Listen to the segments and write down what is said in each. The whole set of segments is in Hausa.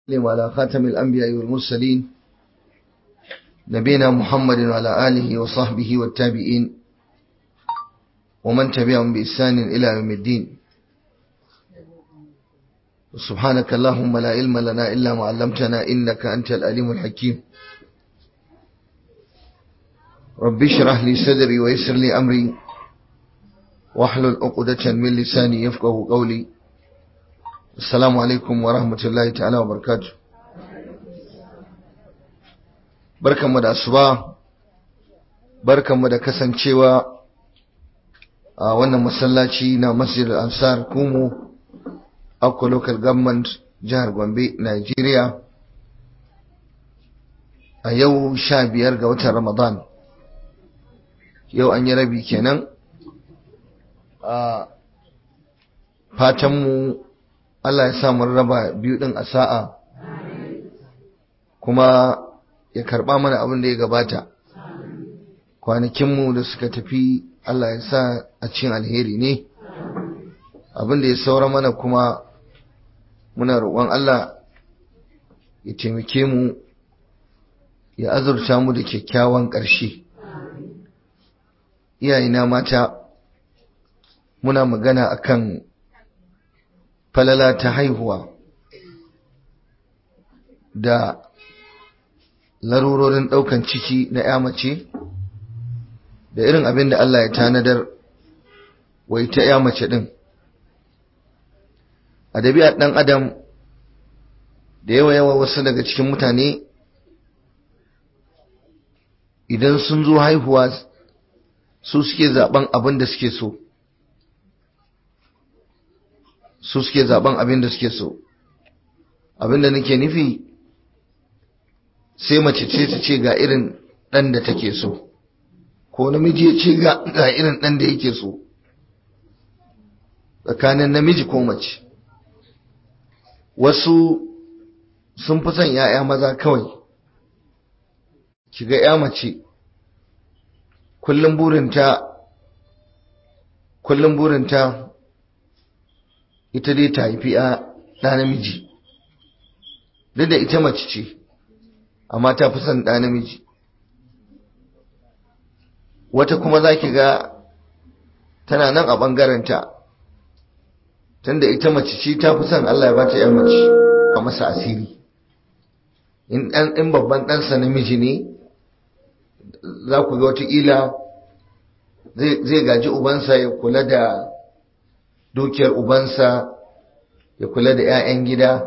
على خاتم الأنبياء والمرسلين نبينا محمد وعلى آله وصحبه والتابعين ومن تبعهم بإحسان إلى يوم الدين سبحانك اللهم لا علم لنا إلا ما علمتنا إنك أنت الأليم الحكيم رب اشرح لي صدري ويسر لي أمري واحلل عقدة من لساني يفقه قولي السلام عليكم ورحمة الله تعالى وبركاته barkanmu da asuba barkanmu da kasancewa a wannan masallaci na masjid al-ansar kumu akwa local government jihar gombe nigeria a yau sha biyar ga watan ramadan yau an yi rabi kenan a fatanmu allah ya samu raba biyu din a sa'a kuma ya karba mana abin da ya gabata kwanakinmu da suka tafi Allah ya sa a cikin alheri ne abin da ya saura mana kuma muna roƙon Allah ya taimake mu ya azurta mu da kyakkyawan ƙarshe iyayena mata muna magana akan falala ta haihuwa da larurorin ɗaukan ciki na ya mace da irin abin da Allah ya tanadar wai ta ya mace ɗin a dabi'ar ɗan adam da yawa yawa wasu daga cikin mutane idan sun zo haihuwa su suke zaben abin da suke so su suke zaben abin da suke so abin da nake nufi sai mace ce ta ce ga irin ɗan da take so ko namiji ya ce ga irin ɗan da yake so tsakanin namiji ko mace wasu sun fi son ‘ya'ya maza kawai kiga ‘ya mace kullum burinta kullum burinta ita dai ta haifi ɗa namiji duk da ita mace ce amma ta fi son ɗa namiji wata kuma za ki ga tana nan a ɓangarenta tunda ita mace ce ta fi son Allah ya bata ‘yan mace a masa asiri in babban ɗansa namiji ne za ku ga watakila zai gaji ubansa ya kula da dukiyar ubansa ya kula da ‘ya'yan gida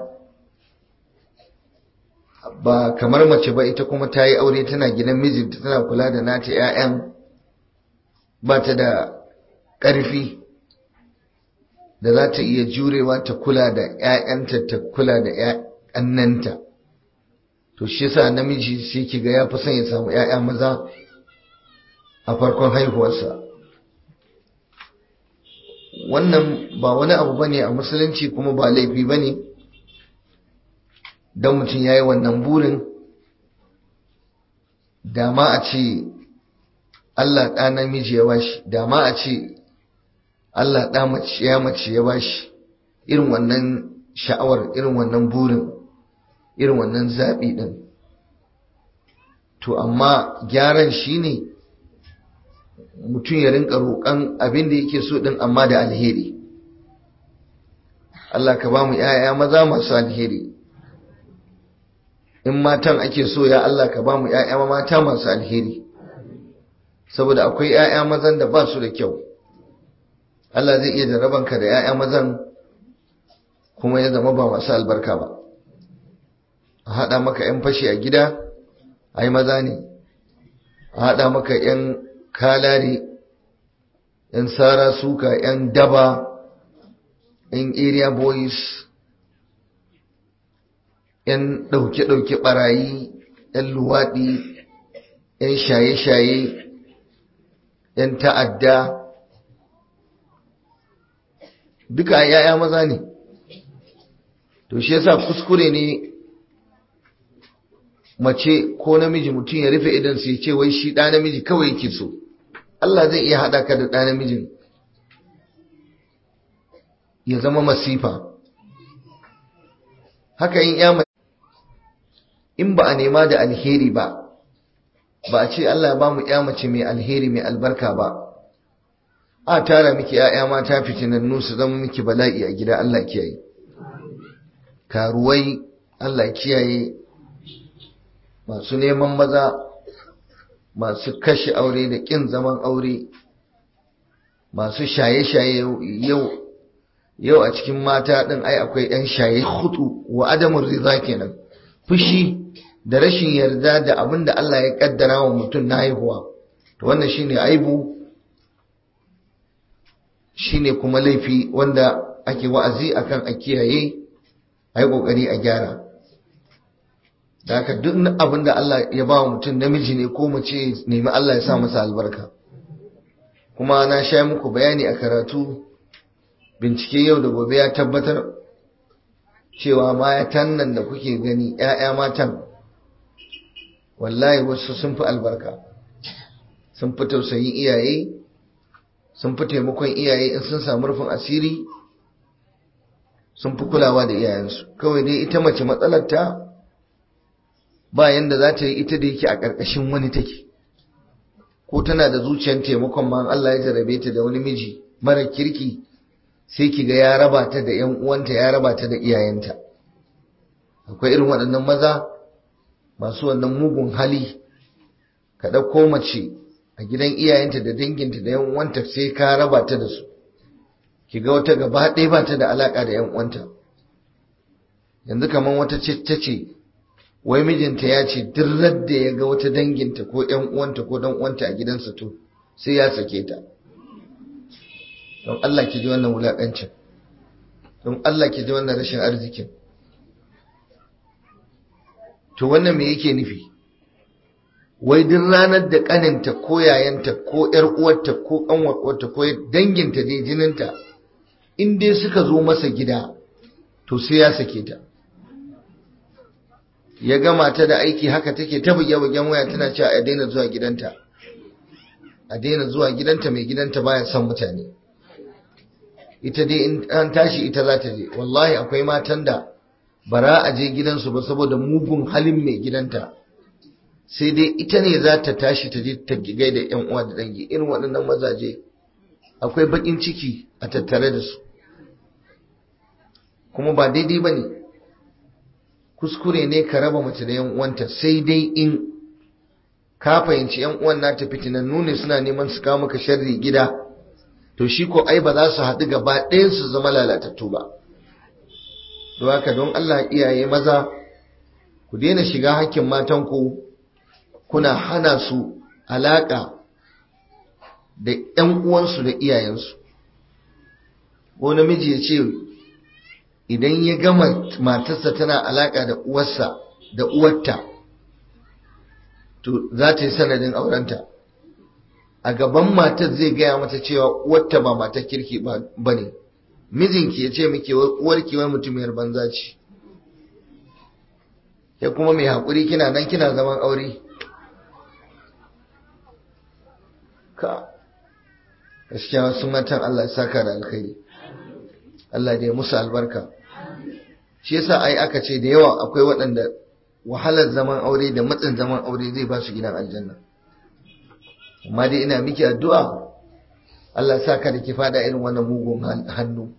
ba kamar mace ba ita kuma ta yi aure tana gidan mijinta tana kula da nata 'ya'yan ba ta da ƙarfi da za ta iya jurewa ta kula da 'ya'yanta ta kula da 'ya'yannanta to shi yasa namiji sai ki ga ya fi son ya samu 'ya'ya maza a farkon haihuwarsa wannan ba wani abu bane a musulunci kuma ba laifi bane ne don mutum ya yi wannan burin dama a ce Allah ɗa namiji ya bashi dama a ce Allah ɗa mace ya mace ya bashi irin wannan sha'awar irin wannan burin irin wannan zaɓi ɗin to amma gyaran shi ne mutum ya rinka roƙon abin da yake so ɗin amma da alheri Allah ka ba mu ‘ya'ya maza masu alheri in matan ake so ya Allah ka ba mu ‘ya'ya mata masu alheri saboda akwai ‘ya'ya mazan da ba su da kyau Allah zai iya jarabanka da ‘ya'ya mazan kuma ya zama ba masu albarka ba a haɗa maka ‘yan fashi a gida ai maza ne a haɗa maka ‘yan kalari ‘yan sara suka ‘yan daba ‘yan area boys ‘yan ɗauke-ɗauke ɓarayi, ‘yan luwaɗi, ‘yan shaye-shaye, ‘yan ta'adda, duka ‘ya'ya maza ne. To, shi yasa kuskure ne mace ko namiji mutum ya rufe idan sai ce wai shi ɗa namiji kawai yake so. Allah zai iya haɗa ka da ɗa namijin ya zama masifa. Haka yin ‘ya in ba a nema da alheri ba ba a ce Allah ya ba mu ya mace mai alheri mai albarka ba a tara miki ‘ya'ya mata fitinannu su zama miki bala'i a gida Allah kiyaye karuwai Allah kiyaye masu neman maza masu kashe aure da ƙin zaman aure masu shaye-shaye yau yau a cikin mata ɗin ai akwai ‘yan shaye hutu wa adamun riza kenan fushi da rashin yarda da abin da Allah ya kaddara wa mutum na haihuwa to wannan shine aibu shine kuma laifi wanda ake wa'azi akan a kiyaye ai kokari a gyara da haka duk abin da Allah ya ba wa mutum namiji ne ko mace nemi Allah ya sa masa albarka kuma na sha muku bayani a karatu bincike yau da gobe ya tabbatar cewa matan nan da kuke gani ‘ya'ya matan wallahi wasu sun fi albarka sun fi tausayin iyaye sun fi taimakon iyaye in sun samu rufin asiri sun fi kulawa da iyayensu kawai dai ita mace matsalarta ba yanda za ta yi ita da yake a ƙarƙashin wani take ko tana da zuciyar taimakon ma Allah ya jarabe ta da wani miji mara kirki sai ki ga ya raba ta da ‘yan uwanta ya raba ta da iyayenta akwai irin waɗannan maza masu wannan mugun hali ka ɗauko mace a gidan iyayenta da danginta da ‘yan uwanta sai ka raba ta da su ki ga wata gaba ɗaya ba ta da alaƙa da ‘yan uwanta yanzu kamar wata ce ta ce wai mijinta ya ce duk da ya ga wata danginta ko ‘yan uwanta ko dan uwanta a gidansa to sai ya sake ta don Allah ki ji wannan wulaƙancin don Allah ki ji wannan rashin arzikin to wannan me yake nufi wai duk ranar da ƙaninta ko yayanta ko ‘yar uwarta ko ƙanwarta ko danginta dai jininta in dai suka zo masa gida to sai ya sake ta ya gama ta da aiki haka take ta buge-bugen waya tana cewa a daina zuwa gidanta a daina zuwa gidanta mai gidanta baya son mutane ita dai in an tashi ita za ta je wallahi akwai matan da bara a je gidansu ba saboda mugun halin mai gidanta sai dai ita ne za ta tashi ta je ta gigai da yan uwa da dangi irin waɗannan mazaje akwai baƙin ciki a tattare da su kuma ba daidai ba ne kuskure ne ka raba mace da yan uwanta sai dai in ka fahimci yan uwan nata fitinannu ne suna neman su kawo maka sharri gida to shi ko ai ba za su haɗu gaba ɗayan su zama lalatattu ba don haka don Allah iyaye maza ku daina shiga hakkin matanku kuna hana su alaƙa da ‘yan uwansu da iyayensu ko namiji ya ce idan ya gama matarsa tana alaƙa da uwarsa da uwarta to za ta yi sanadin aurenta a gaban matar zai gaya mata cewa uwarta ba matar kirki ba ne mijinki ya ce miki uwarki wai mutumiyar banza ce ya kuma mai haƙuri kina nan kina zaman aure ka gaskiya wasu matan Allah saka da alkhairi Allah da ya musu albarka shi yasa ai aka ce da yawa akwai waɗanda wahalar zaman aure da matsin zaman aure zai ba su gidan aljanna amma dai ina miki addu'a Allah sa ka da ki fada irin wannan mugun hannu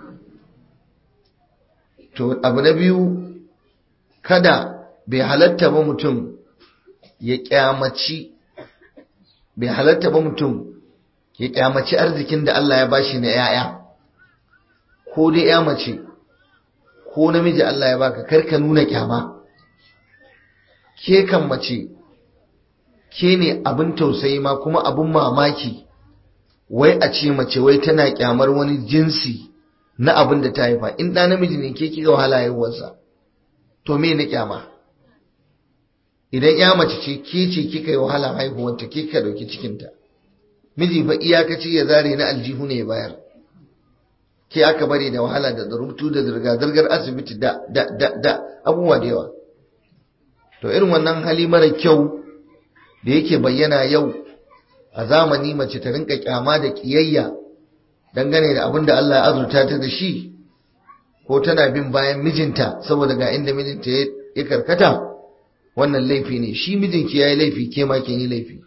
to abu na biyu kada bai halatta ba mutum ya kyamaci bai halatta ba mutum ya kyamaci arzikin da Allah ya bashi na ‘ya'ya, ko dai ‘ya mace, ko namiji Allah ya baka karka nuna kyama, ke kan mace, ke ne abin tausayi ma kuma abin mamaki, wai a ce mace wai tana kyamar wani jinsi na abin da ta haifa, in ɗa namiji ne ke kika wahala haihuwarsa, to me na kyama? Idan ‘ya mace ce, ke ce kika yi wahala haihuwarta, ke ka ɗauki cikinta. miji fa iyakaci ya zare na aljihu ne ya bayar ke aka bari da wahala da rubutu da zirga-zirgar asibiti da da da da abubuwa da yawa to irin wannan hali mara kyau da yake bayyana yau a zamani mace ta rinka kyama da kiyayya dangane da abin da Allah ya azurta ta da shi ko tana bin bayan mijinta saboda ga inda mijinta ya karkata wannan laifi ne shi mijinki ya yi laifi ke ma kin yi laifi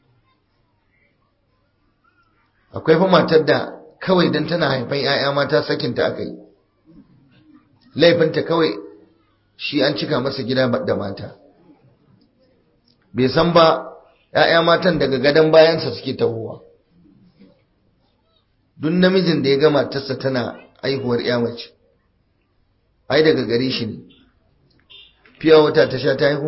akwai fa matar da kawai don tana haifan 'ya'ya mata sakinta aka yi laifinta kawai shi an cika masa gida da mata bai san ba 'ya'ya matan daga gadon bayansa suke tahowa duk namijin da ya ga matarsa tana aihuwar 'ya mace ai daga gare shi ne fiya wata ta sha ta haihu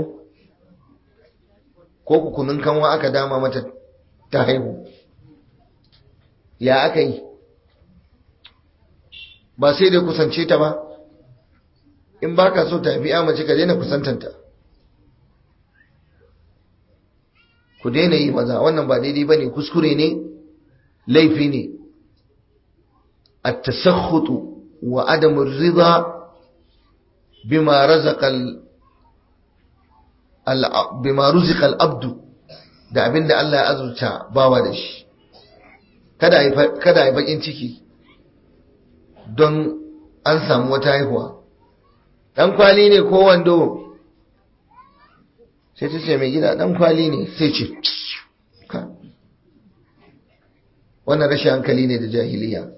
ko kukunin kanwa aka dama mata ta haihu ya aka yi ba sai dai kusance ta ba in ba ka so ta haifi ya mace ka daina kusantanta ku daina yi maza wannan ba daidai ba ne kuskure ne laifi ne a tasakhutu wa adamun riza bima razaqal bima ruzikal abdu da abinda Allah ya azurta bawa da shi kada kada yi bakin ciki don an samu wata haihuwa dan kwali ne ko wando sai ta ce mai gida dan kwali ne sai ce wannan rashin hankali ne da jahiliya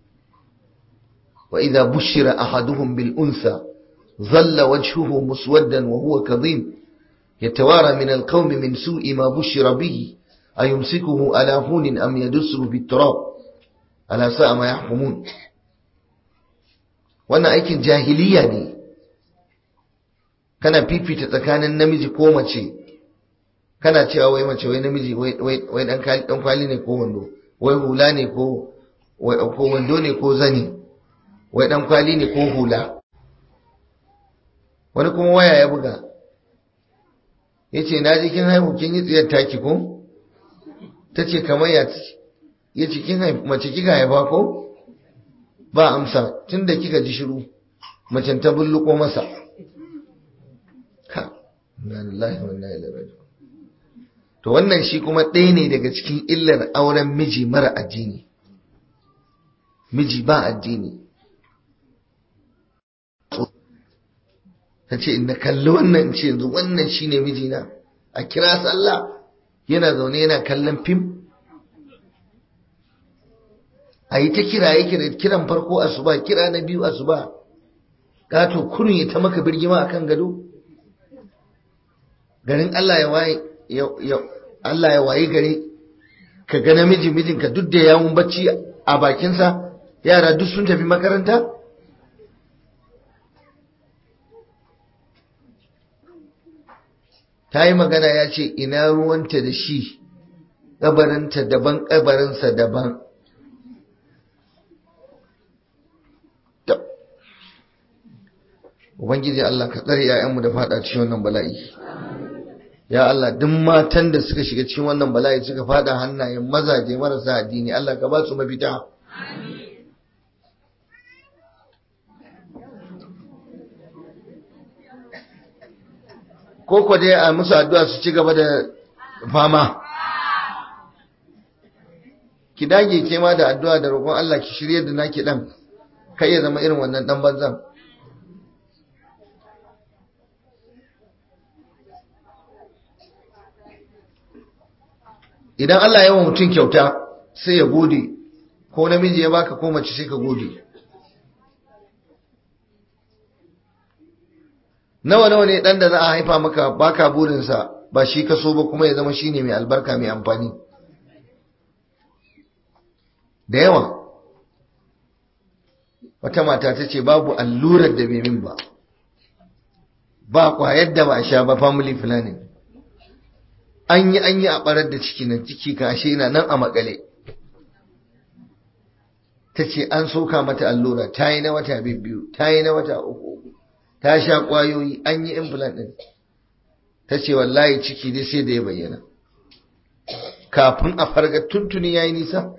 wa idza bushira ahaduhum bil unsa ظل وجهه مسودا وهو كظيم يتوارى من القوم من سوء ما بشر به أيمسكه على هون أم يدسه بالتراب ألا ساء ما يحكمون wannan aikin jahiliya ne kana fifita tsakanin namiji ko mace kana cewa wai mace wai namiji wai dan kwali ne ko wando wai hula ne ko ko wando ne ko zani wai dan kwali ne ko hula wani kuma waya ya buga ya ce na ji kin haihu kin yi tsiyar taki ko ta ce kamar ya ya ce kin mace kika haifa ko ba amsa tun da kika ji shiru macen ta bulluko masa ka na lillahi wa inna ilaihi raji'un to wannan shi kuma ɗaya ne daga cikin illar auren miji mara addini miji ba addini ta ce in na kalli wannan ce yanzu wannan shine mijina a kira sallah yana zaune yana kallon fim a yi ta kira yake kiran farko asuba kira na biyu asuba gato kurun ya ta maka birgima akan gado garin Allah ya waye Allah ya waye gare ka ga namiji mijinka duk da yawun bacci a bakinsa yara duk sun tafi makaranta ta yi magana ya ce ina ruwanta da shi ƙabarinta daban ƙabarinsa daban Ubangiji Allah ka tsare ‘ya'yanmu da fada cikin wannan bala'i. Ya Allah, duk matan da suka shiga cikin wannan bala'i suka fada hannayen mazaje marasa addini, Allah ka ba su mafita. Ko dai a musu addu'a su ci gaba da fama. Ki dage ke ma da addu'a da roƙon Allah ki shirye da naki ɗan, kai ya zama irin wannan ɗan banzan. idan Allah ya wa mutum kyauta sai ya gode ko namiji ya baka ko mace sai ka gode nawa nawa ne dan da za a haifa maka baka burinsa ba shi ka so ba kuma ya zama shine mai albarka mai amfani da yawa wata mata ta ce babu allurar da bai min ba ba kwayar da ba a sha ba family planning an yi an yi a barar da ciki nan ciki kashe na nan a makale ta ce an soka mata allura ta yi na wata biyu ta yi na wata uku ta sha kwayoyi an yi implant din ta ce wallahi ciki dai sai da ya bayyana kafin a farga tuntuni ya yi nisa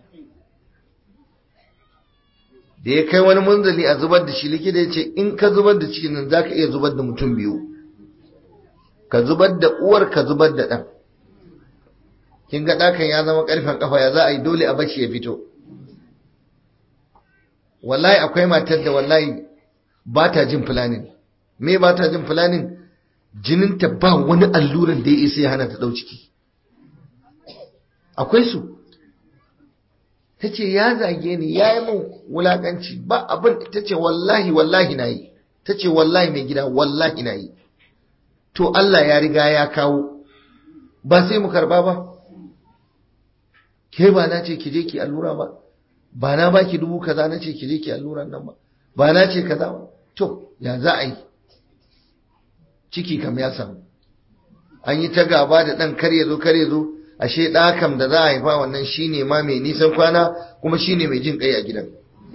da ya kai wani munzali a zubar da shi likita ya ce in ka zubar da cikin nan za ka iya zubar da mutum biyu ka zubar da uwar ka zubar da ɗan kin ga ɗakan ya zama ƙarfen ƙafa ya za a yi dole a bashi ya fito wallahi akwai matar da wallahi ba ta jin fulanin me ba ta jin fulanin jininta ba wani alluran da ya isa ya hana ta ɗau ciki akwai su ta ce ya zage ni ya yi min wulaƙanci ba abin ta ce wallahi wallahi na yi ta ce wallahi mai gida wallahi na yi to Allah ya riga ya kawo ba sai mu karba ba ke ba na ce ki je ki allura ba ba na ba ki dubu kaza na ce ki je ki alluran nan ba ba na ce kaza ba to ya za a yi ciki kam ya samu an yi ta gaba da ɗan kar ya zo kar ya zo ashe ɗa kam da za a haifa wannan shine ma mai nisan kwana kuma shine mai jin kai a gidan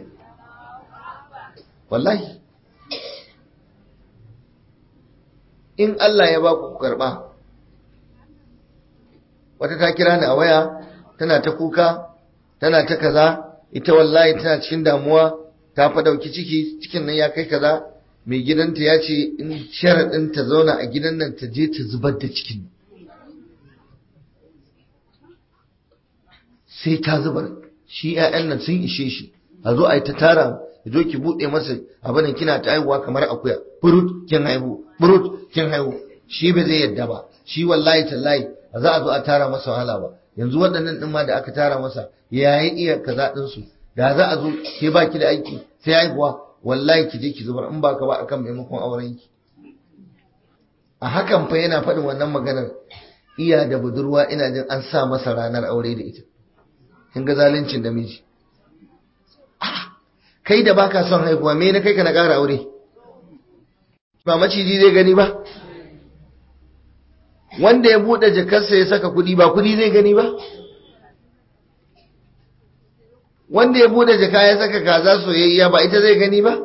wallahi in Allah ya ba ku karɓa wata ta kira ni a waya tana ta kuka tana ta kaza ita wallahi tana cikin damuwa ta fa dauki ciki cikin nan ya kai kaza mai gidanta ya ce in sharaɗin ta zauna a gidan nan ta je ta zubar da cikin sai ta zubar shi 'ya'yan nan sun ishe shi a zo a yi ta tara ya zo ki buɗe masa abin kina ta haihuwa kamar akuya burut kin haihu burut kin haihu shi ba zai yadda ba shi wallahi tallahi ba za a zo a tara masa wahala ba yanzu waɗannan ɗin ma da aka tara masa ya yi iya kaza ɗinsu da za a zo ke ba ki da aiki sai haihuwa wallahi ki je ki zubar in ba ka ba akan maimakon auren ki a hakan fa yana faɗin wannan maganar iya da budurwa ina jin an sa masa ranar aure da ita kin ga zaluncin da miji kai da baka son haihuwa me na kai ka na ƙara aure ba maciji zai gani ba wanda ya buɗe jakarsa ya saka kuɗi ba kuɗi zai gani ba wanda ya buɗe jaka ya saka kaza soyayya ba ita zai gani ba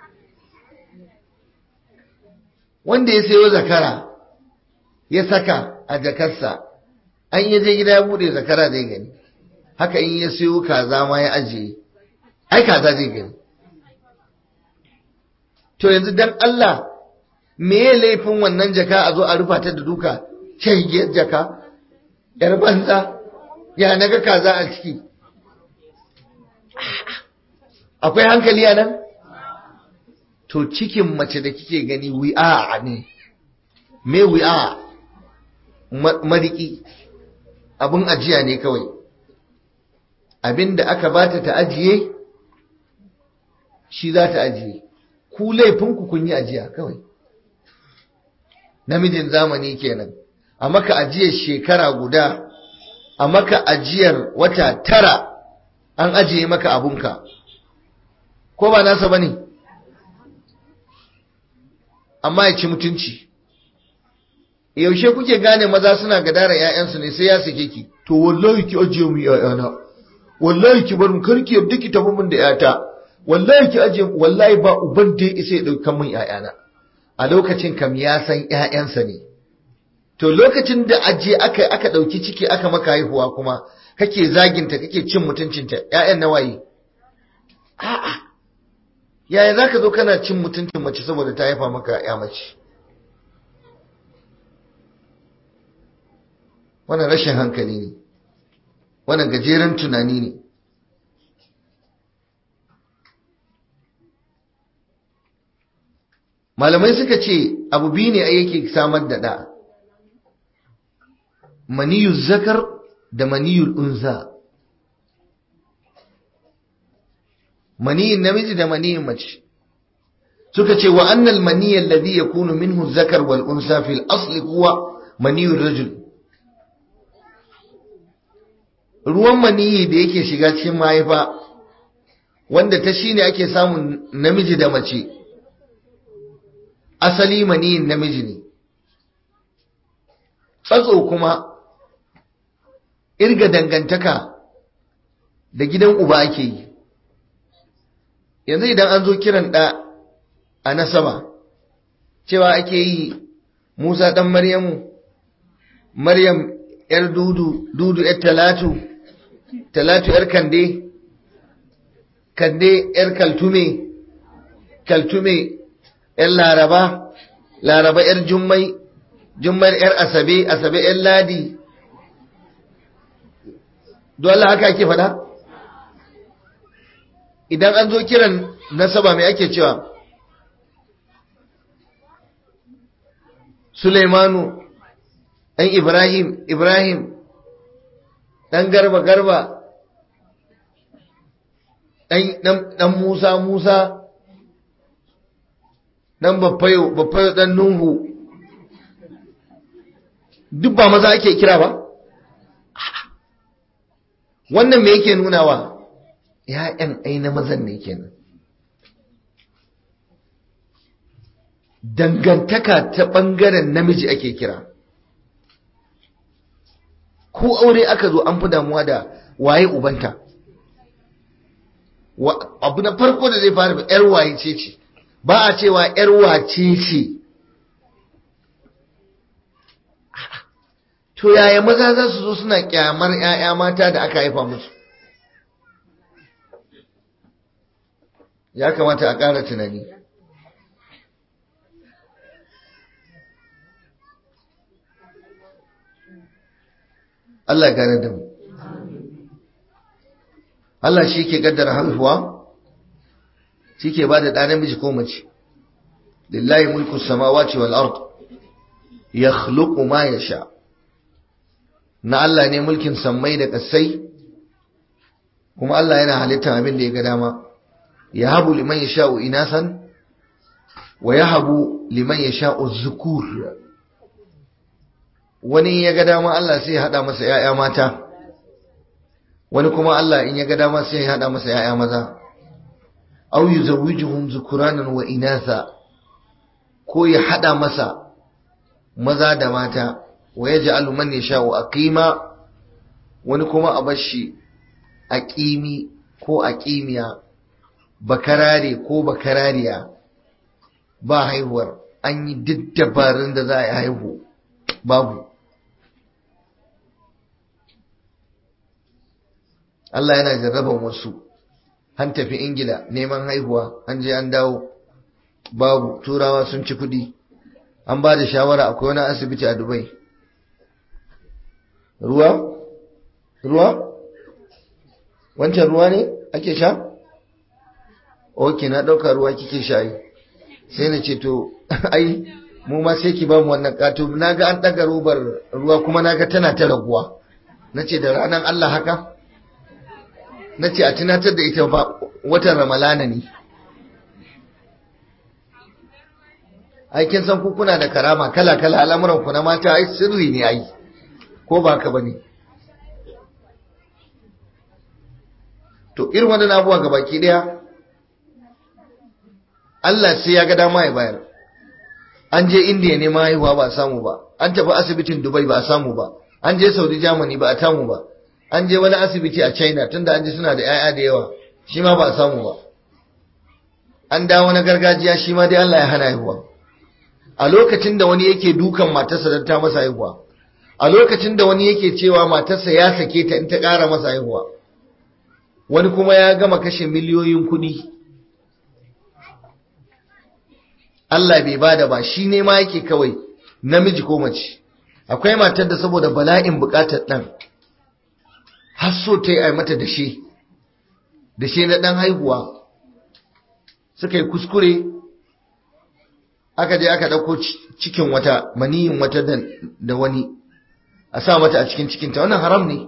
wanda ya sayo zakara ya saka a jakarsa an yi je gida ya buɗe zakara zai gani haka in ya sayo kaza ma ya ajiye ai kaza zai gani to yanzu dan Allah me ya laifin wannan jaka a zo a rufa ta da duka shaigiyar jaka yar banza ya naga kaza a ciki akwai hankali a nan to cikin mace da kike gani wi'a ne me wi'a mariki abin ajiya ne kawai abin da aka bata ta ajiye shi za ta ajiye ku laifinku kun yi ajiya kawai namijin zamani kenan a maka ajiyar shekara guda a maka ajiyar wata tara an ajiye maka abunka ko ba nasa ba ne amma ya ci mutunci yaushe kuke gane maza suna gadara 'ya'yansu ne sai ya sake ki to wallahi ki ajiye mu 'ya'yana wallahi ki bar mu karki yadda ki tafi mun da 'yata wallahi ki ajiye wallahi ba uban da ya isa ya daukan mun 'ya'yana a lokacin kam ya san ‘ya'yansa ne, to lokacin da aje aka aka ɗauki ciki aka maka haihuwa kuma kake zaginta kake cin mutuncinta ‘ya'yan nawaye? A'a, yaya za ka zo kana cin mutuncin mace saboda ta haifa maka ‘ya mace? Wannan rashin hankali ne, wannan gajeren tunani ne. malamai suka ce abu biyu ne yake samar da ɗa maniyu zakar da maniyul unza maniyin namiji da maniyin mace suka ce wa annal maniyyar ladhi yakunu minhu zakar wal unsa fil asli huwa maniyul rajul ruwan maniyi da yake shiga cikin mahaifa wanda ta shine ake samun namiji da mace asali maniyin namiji ne tsatso kuma irga dangantaka da gidan uba ake yi yanzu idan an zo kiran ɗa a nasaba cewa ake yi musa ɗan maryamu maryam ‘yar dudu dudu ‘yar talatu talatu ‘yar kande kande ‘yar kaltume kaltume ‘yan laraba, laraba ‘yar jummai, jummai ‘yar asabe, asabe ‘yan ladi, dole haka ake faɗa? Idan an zo kiran nasaba mai ake cewa, Sulaimanu ɗan Ibrahim Ibrahim ɗan garba garba ɗan Musa Musa ɗan Baffayo Baffayo ɗan Nuhu duk ba maza ake kira ba wannan me yake nunawa ‘ya'yan ai na mazan ne kenan dangantaka ta ɓangaren namiji ake kira ko aure aka zo an fi damuwa da waye ubanta abu na farko da zai fara ‘yar waye ce ce ba a cewa ‘yar wace ce to yaya maza za su zo suna kyamar ‘ya'ya mata da aka haifa musu ya kamata a ƙara tunani Allah gane da mu Allah shi ke gaddara haihuwa shi ke ba da ɗa namiji ko mace lillahi mulku samawati wal ard yakhluqu ma yasha na Allah ne mulkin sammai da ƙasai kuma Allah yana halittar abin da ya ga dama ya habu liman ya sha'u inasan wa ya habu liman ya sha'u zukur wani ya ga dama Allah sai ya haɗa masa ‘ya'ya mata wani kuma Allah in ya ga dama sai ya haɗa masa ‘ya'ya maza au yi zawijuhun zukuranan wa inasa ko ya haɗa masa maza da mata wa ya ji aluman ya sha'u a ƙima wani kuma a bashi a ƙimi ko a ƙimiya bakarare ko bakarariya ba haihuwar an yi duk dabarun da za a yi haihu babu Allah yana jarraban wasu an tafi ingila neman haihuwa an je an dawo babu turawa sun ci kudi an ba da shawara akwai wani asibiti a dubai ruwa ruwa wancan ruwa ne ake sha ok na ɗauka ruwa kike sha yi sai na ce to ai mu ma sai ki ba mu wannan kato na ga an ɗaga robar ruwa kuma na ga tana ta raguwa na ce da ranar Allah haka na ce a tunatar da ita ba watan ramalana ne aikin san kuna da karama kala-kala al'amuran ku na mata ai sirri ne ai ko ba ka ba ne to irin wannan abuwa ga baki daya Allah sai ya ga dama ya bayar an je indiya ne ma haihuwa ba a samu ba an tafi asibitin dubai ba a samu ba an je saudi germany ba a tamu ba an je wani asibiti a china tunda an ji suna da 'ya'ya da yawa shi ma ba a samu ba an dawo na gargajiya shi ma dai Allah ya hana haihuwa a lokacin da wani yake dukan matarsa don ta masa haihuwa a lokacin da wani yake cewa matarsa ya sake ta in ta ƙara masa haihuwa wani kuma ya gama kashe miliyoyin kuɗi Allah bai bada ba shi ne ma yake kawai namiji ko mace akwai matar da saboda bala'in bukatar ɗan har so ta yi mata dashe dashe na ɗan haihuwa suka yi kuskure aka je aka ɗauko cikin wata maniyin wata da wani a sa mata a cikin cikinta wannan haram ne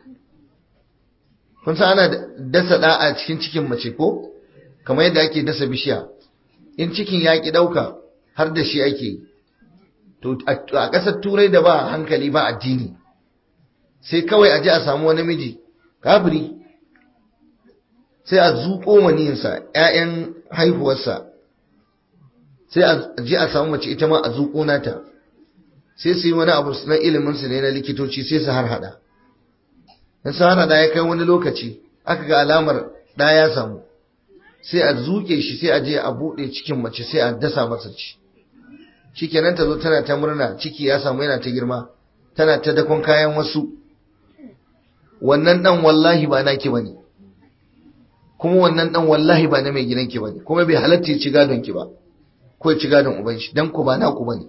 kun san ana dasa ɗa a cikin cikin mace ko kamar yadda ake dasa bishiya in cikin ya ki ɗauka har da shi ake to a ƙasar turai da ba hankali ba addini sai kawai a ji a samu wani miji kafiri sai a zuƙo maniyinsa ‘ya'yan haihuwarsa sai a ji a samu mace ita ma a zuƙo nata sai su yi wani abu na iliminsu ne na likitoci sai su har hada in su har hada ya kai wani lokaci aka ga alamar ɗa ya samu sai a zuke shi sai a je a buɗe cikin mace sai a dasa masa ci shikenan ta zo tana ta murna ciki ya samu yana ta girma tana ta dakon kayan wasu wannan dan wallahi ba naki bane kuma wannan dan wallahi ba na mai gidanki bane kuma bai halatta ya ci gadon ki ba ko ya ci gadon uban shi dan ku ba naku bane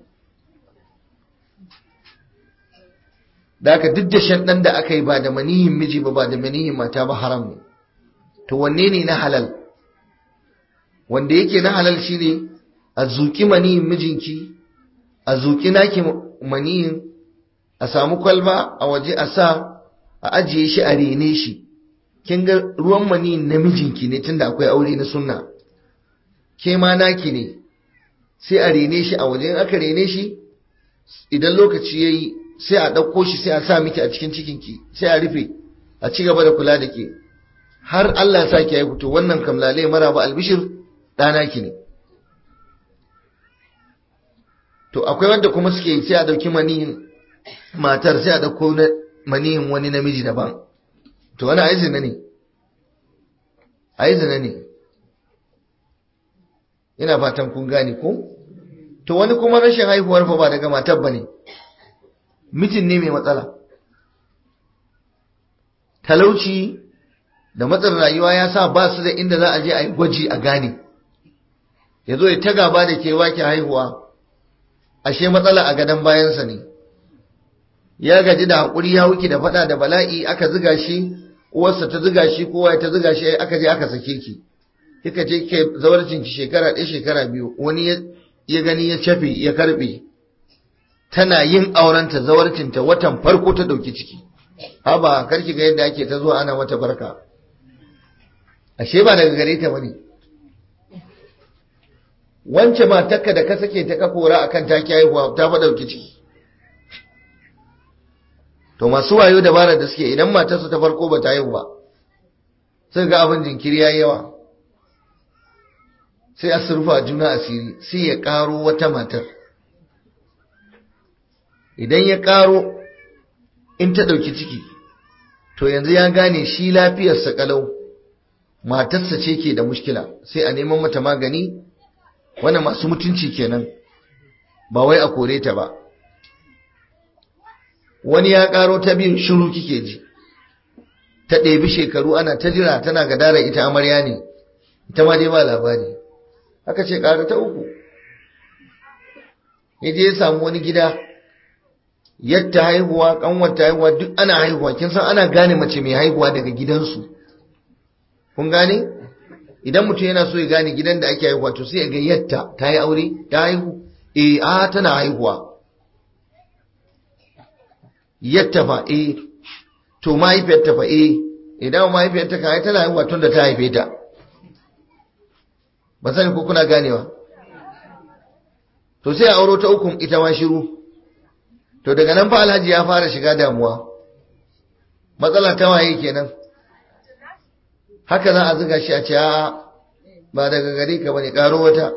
da aka duk da shan dan da aka yi ba da maniyin miji ba ba da maniyin mata ba haram ne to wanne ne na halal wanda yake na halal shine a zuki maniyin mijinki a zuƙi naki maniyin a samu kwalba a waje a sa a ajiye shi a rene shi kin ga ruwan maniyin namijinki ne tunda akwai aure na sunna ke ma naki ne sai a rene shi a waje in aka rene shi idan lokaci ya yi sai a ɗauko shi sai a sa miki a cikin cikinki sai a rufe a ci gaba da kula da ke har Allah ya sa ki haihu to wannan kamlale mara ba albishir ɗana ki ne to akwai wanda kuma suke sai a ɗauki maniyin matar sai a ɗauko maniyin wani namiji daban to wani a zina ne a zina ne ina fatan kun gane ko to wani kuma rashin haihuwar fa ba daga matar bane mijin ne mai matsala talauci da matsar rayuwa ya sa ba su da inda za a je a yi gwaji a gane ya zo ya ta gaba da ke wake haihuwa ashe matsala a gadon bayansa ne ya gaji da haƙuri ya wuki da faɗa da bala'i aka ziga shi uwarsa ta ziga shi kowa ta ziga shi aka je aka sake ki kika je ke zawarcin ki shekara ɗaya shekara biyu wani ya gani ya cafe ya karbe tana yin aurenta zawarcinta watan farko ta ɗauki ciki haba karki ga yadda ake ta zuwa ana mata barka ashe ba daga gare ta bane wance matarka da ka sake ta kafora akan taki haihuwa ta fa ɗauki ciki to masu wayo dabara da suke idan matarsu ta farko ba ta haihu ba sai ga abin jinkiri yayi yawa sai a surfa juna asiri sai ya karo wata matar idan ya karo in ta ɗauki ciki to yanzu ya gane shi lafiyarsa kalau matarsa ce ke da mushkila sai a neman mata magani wannan masu mutunci kenan ba wai a kore ta ba wani ya karo ta biyun shiru kike ji ta ɗebi shekaru ana ta jira tana gadara ita amarya ne ita ma dai ba labari aka ce ƙara ta uku ya je ya samu wani gida yadda haihuwa ƙanwata haihuwa duk ana haihuwa kin san ana gane mace mai haihuwa daga gidansu kun gane idan mutum yana so ya gane gidan da ake haihuwa to sai ya ga yadda ta yi aure ta haihu eh a tana haihuwa yadda fa eh to mahaifiyarta fa eh idan mahaifiyarta kan tana haihuwa tun da ta haife ta ba sani ko kuna ganewa to sai a auro ta ukun ita ma shiru to daga nan fa alhaji ya fara shiga damuwa matsala ta waye kenan haka za a zuga shi a ce a ba daga gare ka bane karo wata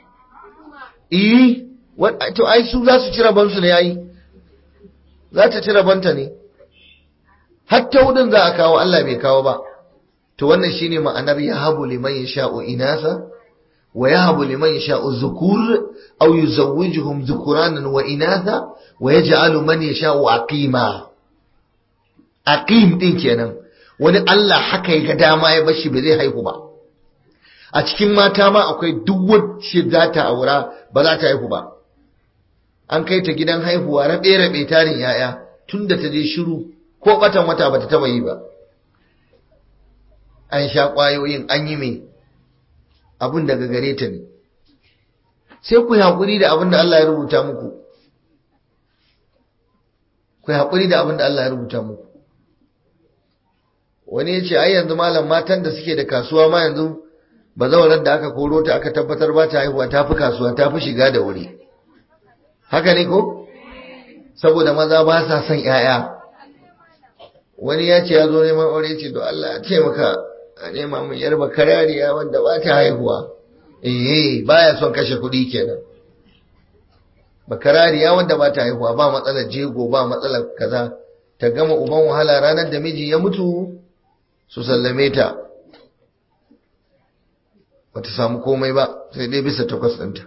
eh to ai su za su ci rabansu ne yayi za ta ci rabanta ne hatta wudin za a kawo Allah bai kawo ba to wannan shine ma'anar ya habu liman yasha'u inasa ويهب لمن يشاء الذكور أو يزوجهم ذكرانا وإناثا ويجعل من يشاء عقيما عقيم din kenan wani Allah haka ya dama ya bashi ba zai haihu ba a cikin mata ma akwai duk wacce za ta aura ba za ta haihu ba an kai ta gidan haihuwa rabe rabe tarin yaya tunda ta je shiru ko batan wata bata taba yi ba an sha kwayoyin an yi mai abin daga gare ta ne sai ku yi haƙuri da abin da Allah ya rubuta muku ku yi haƙuri da abin da Allah ya rubuta muku wani ya ce ai yanzu malam matan da suke da kasuwa ma yanzu ba zaunar da aka koro ta aka tabbatar ba ta haihuwa ta fi kasuwa ta fi shiga da wuri haka ne ko saboda maza ba sa son 'ya'ya wani ya ce ya zo neman aure ce don Allah ya taimaka a nema mun yar bakarariya wanda ba ta haihuwa eh baya son kashe kuɗi kenan bakarariya wanda ba ta haihuwa ba matsalar jego ba matsalar kaza ta gama uban wahala ranar da miji ya mutu su sallame ta bata samu komai ba sai dai bisa takwas ɗinta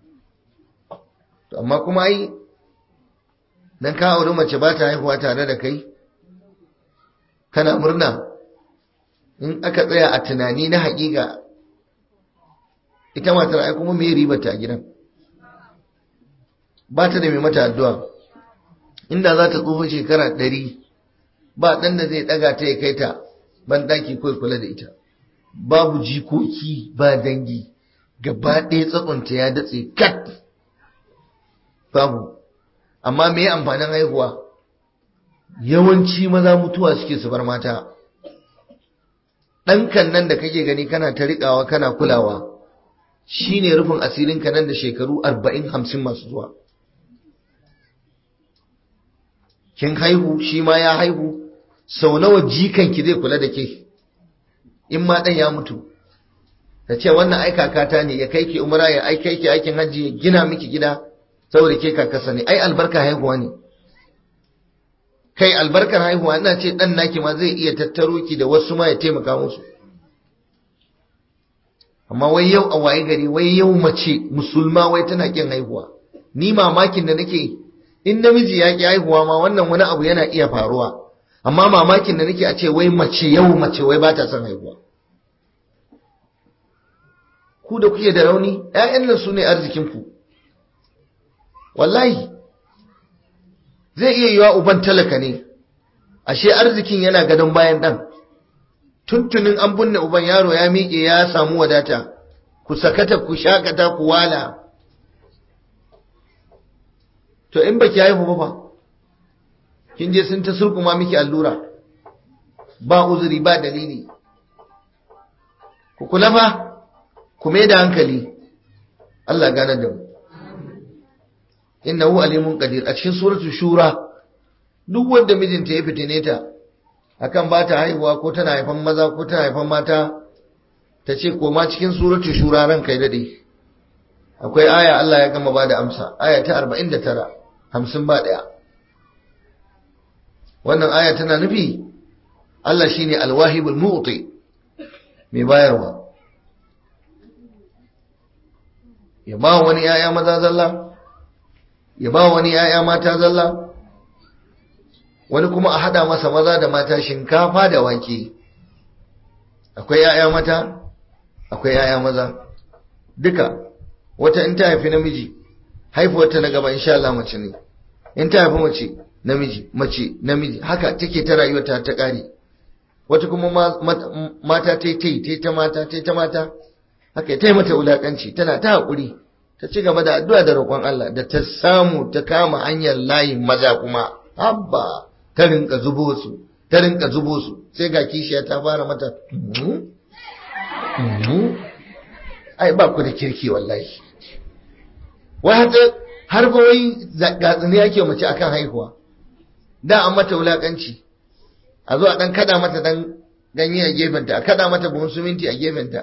amma kuma ai dan ka auri mace ba ta haihuwa tare da kai kana murna in aka tsaya a tunani na haƙiƙa ita matar ai kuma mai riba ta gidan ba ta da mai mata addu'a inda za ta tsufa shekara ɗari ba ɗan da zai ɗaga ta ya kai ta ban ɗaki kawai kula da ita babu jikoki ba dangi gaba ɗaya tsakonta ya datse kat babu amma me amfanin haihuwa yawanci maza mutuwa suke su bar mata ɗankan nan da kake gani kana ta riƙawa kana kulawa shine rufin asirinka nan da shekaru arba'in hamsin masu zuwa kin haihu shi ma ya haihu sau nawa jikanki zai kula da ke in ma ɗan ya mutu ta ce wannan ai kakata ne ya kai ki umra ya ai kai ki aikin hajji ya gina miki gida saboda ke kakasa ne ai albarka haihuwa ne kai albarkar haihuwa ina ce dan naki ma zai iya tattaro ki da wasu ma ya taimaka musu amma wai yau a waye gari wai yau mace musulma wai tana kin haihuwa ni mamakin da nake in namiji ya ki haihuwa ma wannan wani abu yana iya faruwa amma mamakin da nake a ce wai mace yau mace wai ba ta son haihuwa ku da kuke da rauni ƴaƴan nan su ne arzikinku wallahi zai iya yiwa uban talaka ne ashe arzikin yana gadon bayan ɗan tuntunin an binne uban yaro ya miƙe ya samu wadata ku sakata ku shakata ku wala to in baki haihu ba kin je sun ta surkuma miki allura ba uzuri ba dalili ku kula fa ku mai da hankali Allah gane da mu innahu alimun qadir a cikin suratu shura duk wanda mijinta ya fitine ta akan ba ta haihuwa ko tana haifan maza ko tana haifan mata ta ce koma cikin suratu shura ran kai dade akwai aya Allah ya gama ba da amsa aya ta 49 hamsin ba daya wannan aya tana nufi Allah shine alwahibul mu'ti mai bayarwa ya ba wani yaya maza zalla ya ba wani yaya mata zalla wani kuma a hada masa maza da mata shinkafa da wake akwai yaya mata akwai yaya maza duka wata in ta haifi namiji haifuwarta na gaba insha Allah mace ne in ta haifi mace namiji mace namiji haka take ta rayuwarta ta kare wata kuma mata ta yi ta mata ta ta mata haka ta yi mata wulakanci tana ta haƙuri ta ci gaba da addu'a da roƙon Allah da ta samu ta kama hanyar layin maza kuma habba ta rinka zubo su ta rinka zubo su sai ga kishiya ta fara mata ai ba ku da kirki wallahi wai har ba wai gatsini yake mace akan haihuwa da an mata wulakanci a zo a dan kada mata dan ganye a gefenta a kada mata buhun suminti a gefenta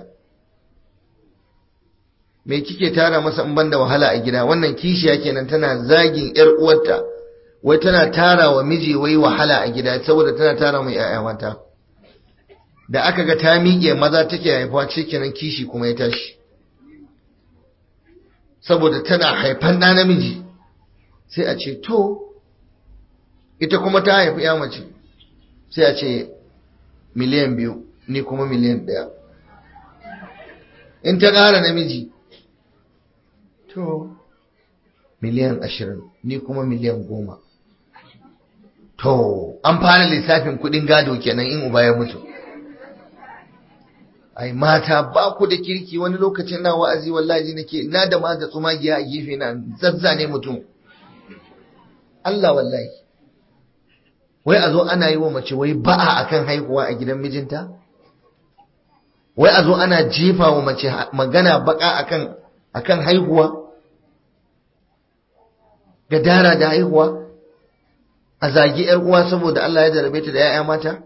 me kike tara masa in banda wahala a gida wannan kishiya kenan tana zagin yar uwarta wai tana tara wa miji wai wahala a gida saboda tana tara mai yaya mata da aka ga ta miƙe maza take haifuwa kenan kishi kuma ya tashi saboda tana haifan ɗa namiji sai a ce to ita kuma ta haifi ya mace sai a ce miliyan biyu ni kuma miliyan ɗaya in ta ƙara namiji to miliyan ashirin ni kuma miliyan goma to an fara lissafin kuɗin gado kenan in uba ya mutu ai mata ba ku da kirki wani lokacin na wa'azi wallahi nake na da ma da tsumagiya a gefe na zazzane mutum Allah wallahi wai a zo ana yi wa mace wai ba'a akan haihuwa a gidan mijinta wai a zo ana jefa wa mace magana baka akan akan haihuwa gadara da haihuwa a zagi yar uwa saboda Allah ya jarabe ta da 'ya'ya mata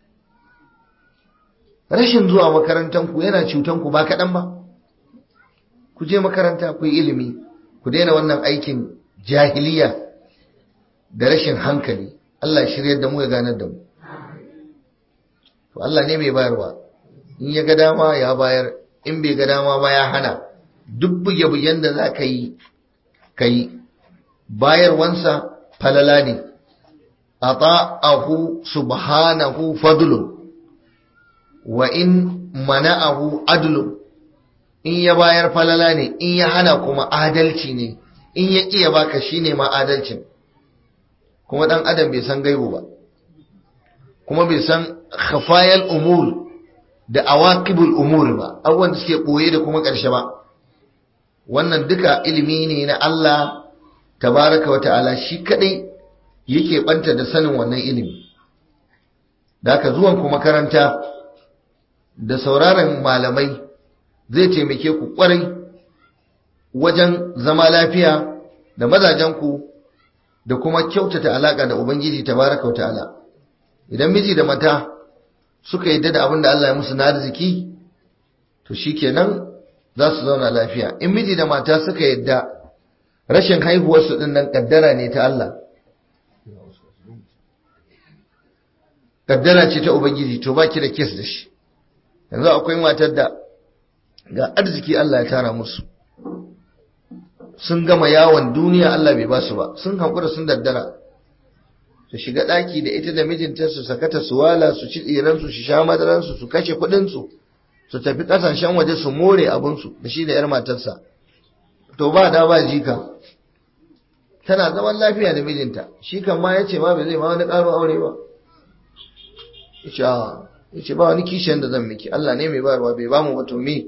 rashin zuwa makarantanku yana cutanku ba kaɗan ba ku je makaranta ku yi ilimi ku daina wannan aikin jahiliya da rashin hankali Allah shiryar da mu ya ganar da mu to Allah ne mai bayarwa in ya ga dama ya bayar in bai ga dama ba ya hana duk buge-bugen da za ka yi ka yi bayarwansa falala ne a ta'ahu subhanahu fadlun wa in mana'ahu adlun in ya bayar falala ne in ya hana kuma adalci ne in ya iya baka shine ma adalcin kuma dan adam bai san gaibu ba kuma bai san khafayal umur da awaqibul umur ba abubuwan da suke boye da kuma ƙarshe ba wannan duka ilimi ne na Allah tabaraka wa ta'ala shi kadai yake banta da sanin wannan ilimi da haka zuwan ku makaranta da sauraron malamai zai taimake ku kwarai wajen zama lafiya da mazajenku da kuma kyautata alaka da ubangiji tabaraka wa ta'ala idan miji da mata suka yadda da abin da Allah ya musu na arziki to shikenan za su zauna lafiya in miji da mata suka yadda rashin haihuwarsu din nan kaddara ne ta Allah kaddara ce ta ubangiji to baki da kes da shi yanzu akwai matar da ga arziki Allah ya tara musu sun gama yawon duniya Allah bai basu ba sun haƙura sun daddara su shiga ɗaki da ita da mijinta su sakata su wala su ci tsiransu su sha madaransu su kashe kuɗinsu su tafi ƙasashen waje su more abinsu da shi da 'yar matarsa to ba da ba jika tana zaman lafiya da mijinta shi kan ma ya ce ma bai zai ma wani ƙaro aure ba ya ce ba wani kishiyan da zan miki Allah ne mai bayarwa bai ba mu ba to me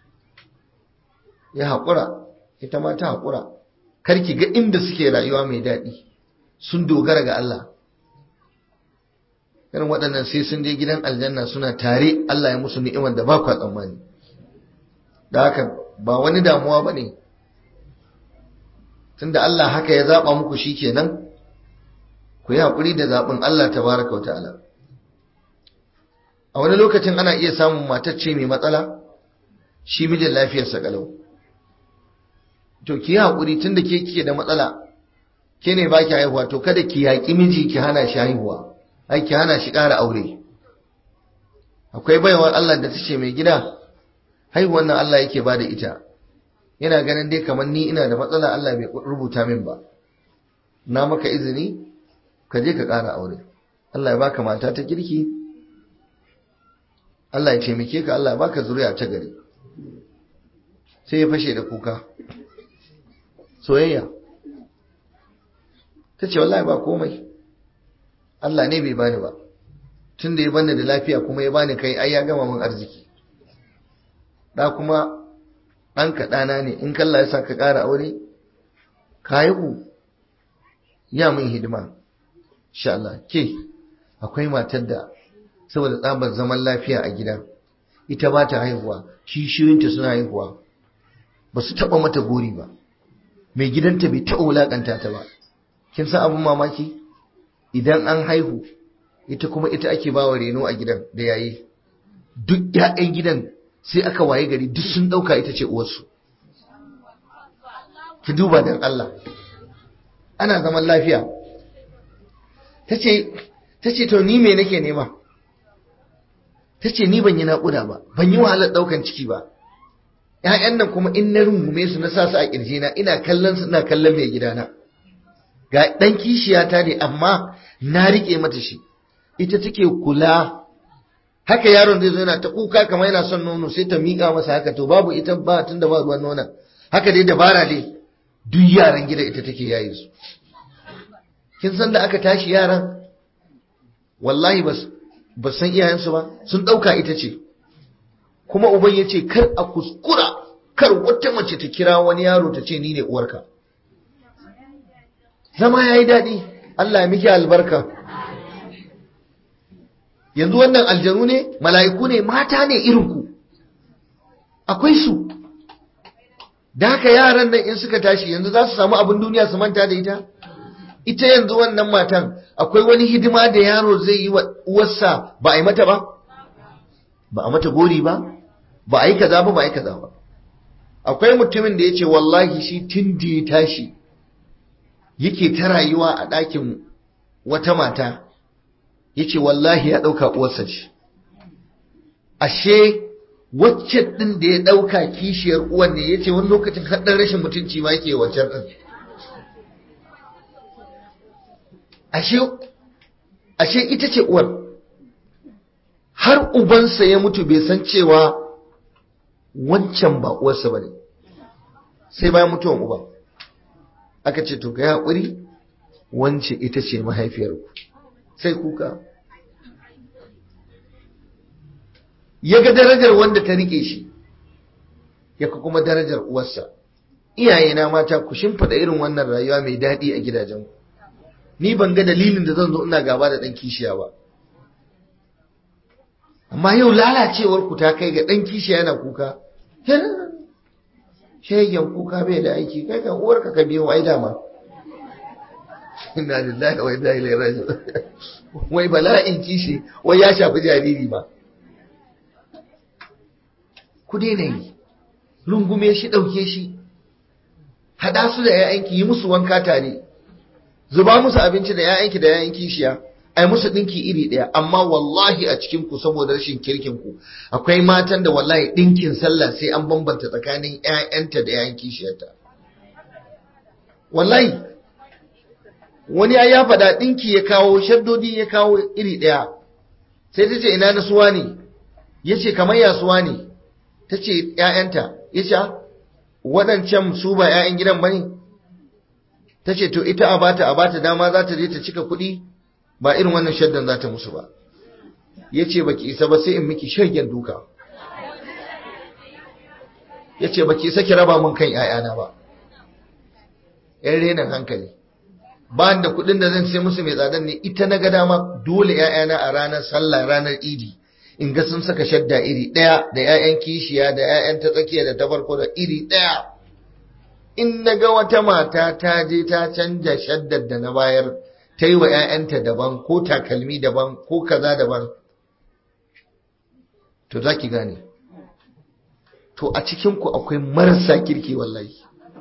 ya haƙura ita ma ta haƙura karki ga inda suke rayuwa mai daɗi sun dogara ga Allah irin waɗannan sai sun je gidan aljanna suna tare Allah ya musu ni'imar da ba kwa tsammani da haka ba wani damuwa ba ne tunda Allah haka ya zaɓa muku shi kenan ku yi haƙuri da zaɓin Allah ta baraka wa ta'ala a wani lokacin ana iya samun matacce mai matsala shi mijin lafiyarsa kalau to ki yi haƙuri tunda ke kike da matsala ke ne ba ki haihuwa to kada ki yaƙi miji ki hana shi haihuwa ai ki hana shi ƙara aure akwai baiwar Allah da tace mai gida haihuwan nan Allah yake bada ita yana ganin dai kamar ni ina da matsala Allah bai rubuta min ba na maka izini ka je ka ƙara aure Allah ya baka mata ta kirki Allah ya taimake ka Allah ya baka zuriya ta gari sai ya fashe da kuka soyayya ta ce wallahi ba komai Allah ne bai bani ba tun da ya bani da lafiya kuma ya bani kai ai ya gama min arziki da kuma ɗan kaɗana ne in kalla ya sa ka ƙara aure ka haihu ya min hidima insha Allah ke akwai matar da saboda tsabar zaman lafiya a gida ita ba ta haihuwa kishiyoyinta suna haihuwa ba su taɓa mata gori ba mai gidanta bai taɓa wulaƙanta ta ba kin san abin mamaki idan an haihu ita kuma ita ake ba wa reno a gidan da yayi duk ƴaƴan gidan sai aka waye gari duk sun ɗauka ita ce uwarsu ki duba dan Allah ana zaman lafiya tace tace to ni me nake nema tace ni ban yi naƙuda ba ban yi wahalar ɗaukan ciki ba ƴaƴan nan kuma in na rungume su na sa su a ƙirjina ina kallon su ina kallon mai gidana ga ɗan kishiyata ne amma na riƙe mata shi ita take kula haka yaron zai zo yana ta kuka kamar yana son nono sai ta miƙa masa haka to babu ita ba tun da ba ruwan nona haka dai dabara dai duk yaran gida ita take yayi su kin san da aka tashi yaran wallahi bas ba san iyayensu ba sun ɗauka ita ce kuma uban ya ce kar a kuskura kar wata mace ta kira wani yaro ta ce ni ne uwarka zama ya yi daɗi Allah ya miki albarka yanzu wannan aljanu ne mala'iku ne mata ne irinku akwai su da haka yaran nan in suka tashi yanzu za su samu abin duniya su manta da ita ita yanzu wannan matan akwai wani hidima da yaro zai yi wa uwarsa ba a yi mata ba ba a mata gori ba ba a yi kaza ba ba a yi kaza ba akwai mutumin da ya ce wallahi shi tun da ya tashi yake ta rayuwa a ɗakin wata mata ya ce wallahi ya ɗauka uwarsa ce ashe wacce ɗin da ya ɗauka kishiyar uwan ne ya ce wani lokacin haɗin rashin mutunci ma yake wancan ɗin ashe ita ce uwar har ubansa ya mutu bai san cewa wancan ba uwarsa ba ne sai bayan mutuwan uba aka ce to kai haƙuri wance ita ce mahaifiyarku sai kuka ya ga darajar wanda ta rike shi ya kuma darajar uwarsa iyayena mata ku shimfiɗa irin wannan rayuwa mai daɗi a gidajen ni ban ga dalilin da zan zo ina gaba da ɗan kishiya ba amma yau lalacewar ku ta kai ga ɗan kishiya yana kuka shayyan kuka bai da aiki kai kan uwarka ka biyo ai dama inna lillahi wa inna ilaihi raji'un wai bala'in kishi wai ya shafi jariri ba ku daina yi rungume shi ɗauke shi haɗa su da ‘ya'yanki yi musu wanka tare zuba musu abinci da ‘ya'yanki da ‘ya'yan kishiya ai musu ɗinki iri ɗaya amma wallahi a cikin ku saboda rashin kirkin ku akwai matan da wallahi ɗinkin sallah sai an bambanta tsakanin ‘ya'yanta da ‘ya'yan kishiyarta wallahi wani ya faɗa ɗinki ya kawo shaddodi ya kawo iri ɗaya sai ta ce ina na suwa ne ya ce kamar ya suwa ne ta ce ‘ya'yanta ya ce waɗancan su ba ‘ya'yan gidan ba ne ta ce to ita a bata a bata dama za ta je ta cika kuɗi ba irin wannan shaddan za ta musu ba ya ce ba ki isa ba sai in miki shagen duka ya ce ba ki isa ki raba mun kan ‘ya'yana ba ‘yan renin hankali ba da kuɗin da zan sai musu mai tsadan ne ita na ga dama dole ‘ya'yana a ranar sallah ranar idi in ga sun saka shadda iri ɗaya da ‘ya'yan kishiya da ‘ya'yan ta tsakiya da ta farko da iri ɗaya in na ga wata mata ta je ta canja shaddar da na bayar ta yi wa ‘ya'yanta daban ko takalmi daban ko kaza daban to za ki gane to a cikinku akwai marasa kirki wallahi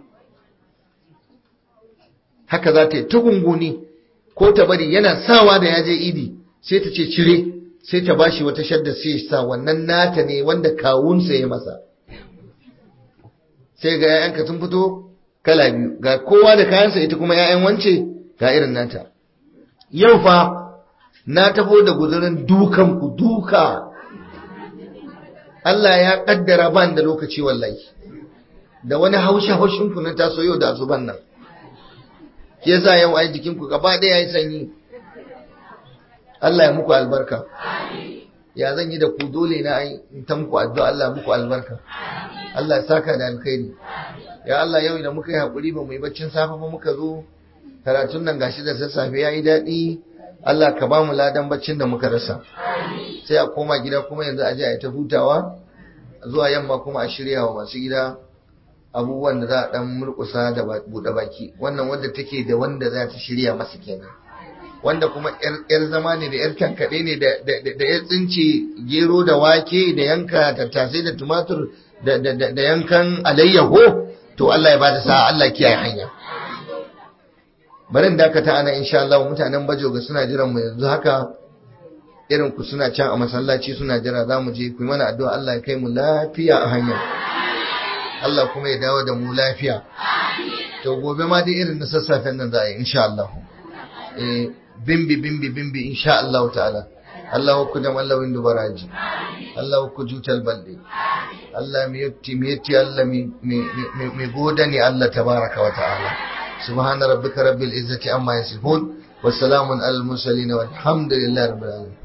haka za ta yi ta gunguni ko ta bari yana sawa da ya je idi sai ta ce cire sai ta bashi wata shadda sai sa wannan nata ne wanda kawunsa ya masa sai ga 'ya'yanka sun fito kala biyu ga kowa da kayansa ita kuma 'ya'yan wance ga irin nata yau fa na tafo da guzurin dukan ku duka Allah ya kaddara ban da lokaci wallahi da wani haushi haushin ku na taso yau da azuban nan yasa yau ai jikin ku gaba ɗaya yayi sanyi Allah ya muku albarka ya zan yi da ku dole na ai in ta muku addu'a Allah muku albarka Allah ya saka da alkhairi ya Allah yau da muka yi hakuri ba mu yi baccin safe ba muka zo karatun nan gashi da sassafe yayi daɗi Allah ka ba mu ladan baccin da muka rasa sai a koma gida kuma yanzu a je a yi ta hutawa zuwa yamma kuma a shirya wa masu gida abubuwan da za a dan murkusa da buɗe baki wannan wanda take da wanda za ta shirya masa kenan wanda kuma yar zama ne da yar kankaɗe ne da ya tsince gero da wake da yanka tattasai da tumatur da yankan alayyaho to Allah ya bada sa'a Allah kiyaye hanya barin dakata ana insha Allah mutanen bajoga suna jiran mu yanzu haka irin ku suna can a masallaci suna jira za mu je ku yi mana addu'a Allah ya kai mu lafiya a hanya Allah kuma ya dawo da mu lafiya to gobe ma dai irin na sassafen nan za a yi insha Allah eh bimbi bimbi bimbi insha Allah ta'ala Allah ku da mallawin dubaraji Allah ku jutal balde Allah mi yetti mi yetti Allah mi mi godani Allah tabaraka wa ta'ala subhana rabbika rabbil izzati amma yasifun wa salamun alal mursalin walhamdulillahi rabbil alamin